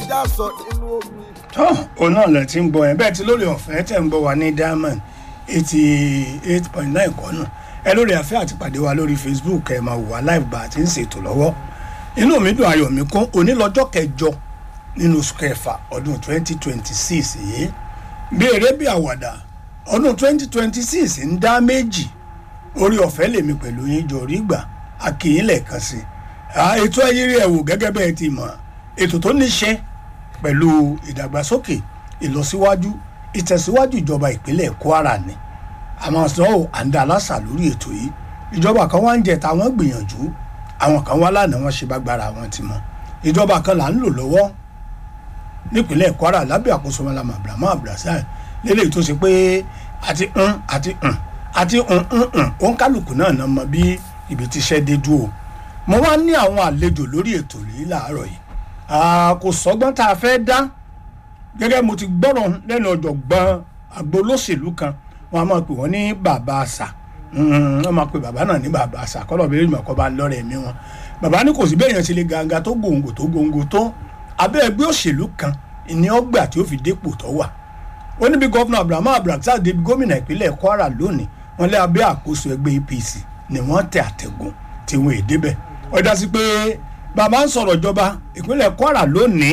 ẹja sọ nínú omi. tó òun náà lẹ ti ń gbọ́ yẹn bẹ́ẹ̀ tí lórí ọ̀fẹ́ tẹ̀ ń gbọ́ wa ní diamond eighty eight point nine kọ́nà ẹ lórí àfẹ́ àti pàdé wa lórí facebook ẹ máa wò wá live bá a ti ń ṣètò lọ́wọ́ inú mi dùn ayọ̀ mi kún onílọ́jọ́ kẹjọ nínú oṣù kẹfà ọdún twenty twenty six yìí bí eré bí àwàdà ọdún twenty twenty six ń dá méjì orí ọ̀fẹ́ lèmi pẹ̀lú yín jọ rí gbà a kì í lẹ́ẹ̀kan sí i ètò ayérí ẹ̀ wò gẹ́gẹ́ bẹ́ẹ̀ ti mọ̀ ètò tó ní ṣe pẹ̀lú ìdàgbàsókè ìlọsíwájú ìtẹ̀síwájú ìjọba ìpínlẹ̀ kwara ni àmọ́ sọ ọ́ àǹdà aláṣà lórí ètò yìí ìjọba kan wá ń jẹ táwọn gbìyànjú àwọn kan wá lánàá wọn ṣe bá gbára wọn ti mọ ìjọba kan là ń lò lọ́wọ́ nípínlẹ̀ kwara lábẹ́ àkóso malama abrahamu abdulrasaq lélẹ́yìí tó ṣe pé àti ń àti ń àti ń ń ń òǹkálùkù náà náà mọ bí ibi tíṣẹ́ dé dúró mo wá ní àwọn àlejò lórí ètò yìí láàárọ̀ yìí kò sọ́gbọ́n tá a fẹ́ dá gẹ́gẹ́ mo ti gbọ́rọ̀ lẹ́nu ọ̀jọ̀gbọ́n àgbo olóṣèlú kan wọn a máa pè wọ́n ní bàbá àṣà wọ́n máa pè bàbá náà ní bàbá àṣà kọ́lọ̀ bẹ́ẹ̀ ìmọ̀ kọ́ bá ń lọ́rẹ̀ ẹ̀mí wọn bàbá ní kò sí bẹ́ẹ̀ yẹn ṣe lè gàǹgà tó gòǹgò tó gòǹgò tó abẹ́ ẹgbẹ́ òṣèlú kan ní ọgbà tí ó fi dépò tó wà ó níbi gọ́fúnà abrahamu abdulrasaq débi gómìnà ìpínlẹ̀ kwara lónìí wọn lé abẹ́ àkóso ẹgbẹ́ apc ni wọ́n tẹ àtẹ̀gùn tí wọ́n èdè bẹ̀ ó dá sí pé bàbá ń sọ̀rọ̀ ìjọba ìpínlẹ̀ kwara lónìí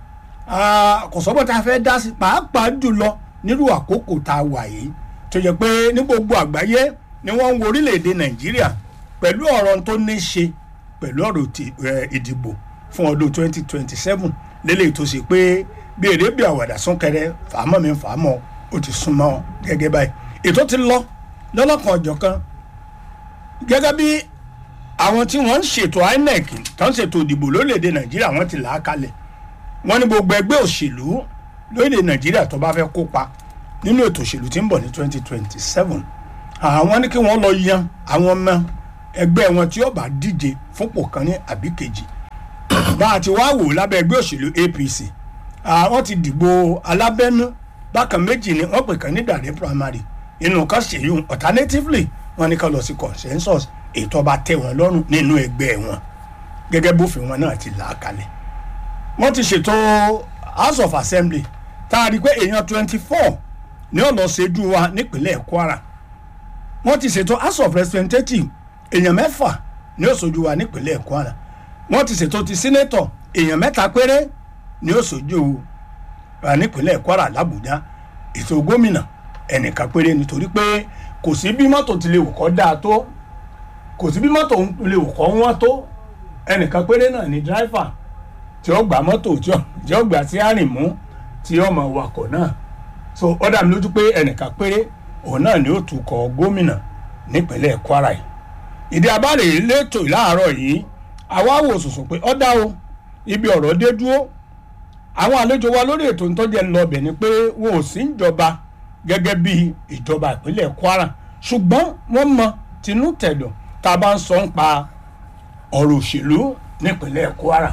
kò sọ́bọ̀ tá a fẹ́ dá sí pàápàá jùlọ nírú àkókò tá a wà yìí tó yẹ pé ní gbogbo àgbáyé ni wọ́n ń wo orílẹ̀-èdè nàìjíríà pẹ̀lú ọ̀rọ̀ tó ní ṣe pẹ̀lú ọ̀rọ̀ ìdìbò fún ọdún 2027 lélẹ́yìí tó ṣe pé bí èrè bí àwàdà súnkẹrẹ fàámọ́ mi fàámọ́ ó ti súnmọ́ gẹ́gẹ́ báyìí ètò ti lọ lọ́lọ́kan ọ̀jọ̀ kan gẹ́gẹ́ bí àwọn tí wọ́n ń ṣètò inec tó ń ṣètò ìdìbò lórílẹ̀‐èdè nàìjíríà wọ́n ti là á kalẹ̀ wọ́n ní gbogbo ẹgbẹ́ òṣèlú lórílẹ̀‐èdè nàìjíríà tó bá fẹ́ kópa nínú ètò òṣèlú tí ń bọ̀ ní 2027 àwọn ní kí wọ́n lọ yan àwọn ọmọ ẹgbẹ́ wọn tí ó bá díje fúnpò kan ní àbí kejì bá a ti wá wò lábẹ́ ẹgbẹ́ òṣèlú apc àwọn ti dìbò alábẹ́nú bákan méjì ni wọ́n pè kàn ní dàrẹ́ primary inú kan ṣèyún alternatively wọ́n ní ká lọ sí consensus ètò ọba tẹ́ wọn lọ́rùn nínú ẹgbẹ́ wọn gẹ́gẹ́ bófin wọn náà ti là á kalẹ̀ wọ́n ti ṣètò house of assembly tá a rí i pé èèyàn twenty four ní ọ̀nà ṣẹ́jú wa nípínlẹ̀ kwara wọ́n ti ṣètò house of representative èèyàn mẹ́fà ní òṣojú wa nípínlẹ̀ kwara wọ́n ti ṣètò ti senator èèyàn mẹ́ta péré ní òṣojú wa nípínlẹ̀ kwara làbújá ètò gómìnà ẹnìkan péré nítorí pé kò sí bí mọ́tò ti lè wò kọ́ dáa tó kò sí bí mọ́tò lè wò kọ́ wọ́n tó ẹnìkan péré náà ni dráìfà tí ó gbà mọ́tò tí ó gbà sí àrìnmú tí ó mọ̀ wakọ̀ náà so ó dà mí lójú pé ẹnìkan péré òun náà ni ó tukọ̀ gómìnà nípínlẹ̀ kwara yìí ìdí abáre lẹ́tọ̀ láàárọ̀ yìí àwa wò sùsùn pé ó dá o ibi ọ̀rọ̀ dé dúró àwọn àlejò wa lórí ètò ìtọ́jú ẹ̀ lọ́bẹ̀ ni pé wọn ò sí ìjọba gẹ́gẹ́ bí ìjọba ìpínlẹ̀ kwara ṣùgbọ́n wọ́n mọ tinú tẹ̀dọ̀ tá a bá ń sọ ń pa ọ̀rọ̀ òṣèlú nípínlẹ̀ kwara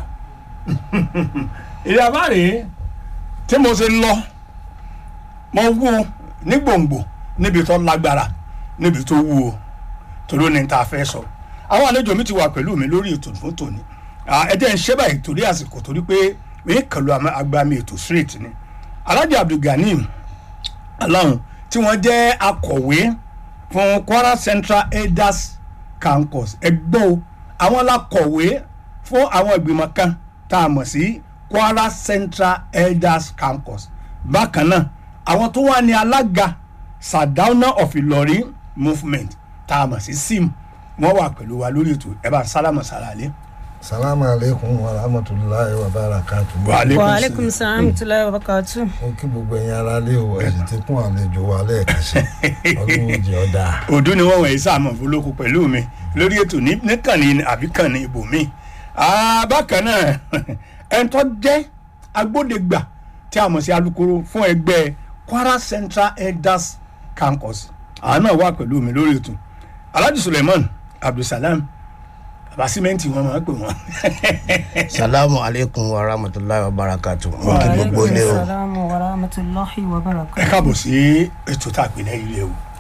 ìdí abáre tí mo ṣe lọ mo wú ní gbòǹgbò níbi tó lágbára níbi tó wú o torí ó ní ta fẹ́ sọ àwọn àlejò mi ti wà pẹ̀lú mi lórí ètò fún tòní ẹ jẹ́ ń ṣe báyìí torí àsìkò torí pé mi kàlù agbami ètò straight ni alhaji abdulganim aláwọn tí wọ́n jẹ́ akọ̀wé fún kwara central elders campus ẹgbọ́n o àwọn alákọ̀wé fún àwọn ìgbìmọ̀ kan tá a mọ̀ sí kwara central elders campus bákan náà àwọn tó wà ní alága sadauna of ìlọrin movement tá a mọ̀ sí sim wọ́n wà pẹ̀lú wa lórí ètò ẹ̀ bá sálámù sàlàlẹ́. salamu aleykum wa rahmatulahi wa barakatu. Wa aleykum wa aleykum salaam tulayi wa barakatu. mo kí gbogbo ẹ̀yin ara lé o ẹ̀sìn tí kún àlejò wa lẹ́ẹ̀kan sí ọdún jẹ́ ọ̀dà. òdu ni wọ́n wọ̀nyí sáàmù fúlókù pẹ̀lú mi lórí ètò níkànnì àbíkànnì ibòmí. bákan náà ẹni tó jẹ́ agbódegbà tí a mọ̀ sí alukoro fún ẹgbẹ́ kwara central elders campus àwọn náà wà pẹ̀lú mi lórí ètò alhaji suleiman abdulsalam baba simenti wọn máa ń pè wọn. salamu aleykum wa rahmatulahi wa barakatu mo wa kí gbogbo aleykum ilé o salaam wa rahmatulahi wa barakatu. ẹ káàbọ̀ sí ètò tá a pè lẹ́yìn ilé o